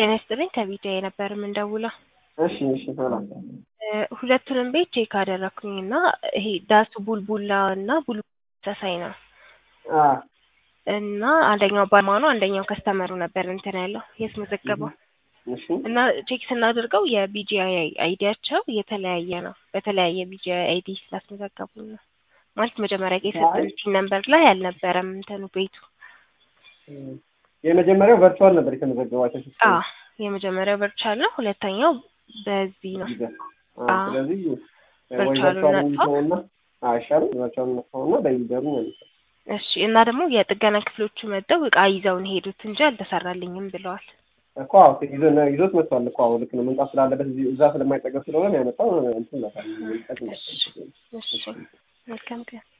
ጤና ይስጥልኝ ከቪዲዮ ነበር የምንደውለው። እሺ እሺ ሰላም እ ሁለቱንም ቤት ቼክ አደረኩኝ እና ይሄ ዳሱ ቡልቡላ እና ቡልቡላ ተመሳሳይ ነው አ እና አንደኛው ባማ ነው አንደኛው ከስተመሩ ነበር እንትን ያለው ያስመዘገበው እሺ እና ቼክ ስናደርገው የቢጂአይ አይዲያቸው የተለያየ ነው። በተለያየ ቢጂአይ አይዲ ስላስመዘገቡ ነው ማለት መጀመሪያ የሰጠን ፒን ነምበር ላይ አልነበረም እንትኑ ቤቱ። የመጀመሪያው ቨርቹዋል ነበር የተመዘገባቸው ሶስት አ የመጀመሪያው ቨርቹዋል ነው። ሁለተኛው በዚህ ነው። አ ስለዚህ ወይ ቨርቹዋሉን ቨርቹዋል ነጥፋ። ነውና አይሻልም ቨርቹዋል ነውና በይደሩ ነው እሺ እና ደግሞ የጥገና ክፍሎቹ መጥተው እቃ ይዘውን ሄዱት እንጂ አልተሰራልኝም ብለዋል። እኮ አዎ ይዞ ይዞት መጥቷል እኮ አዎ ልክ ነው መምጣት ስላለበት እዚህ እዛ ስለማይጠገብ ስለሆነ ነው ያመጣው እንትን ነው እሺ መልካም ቀን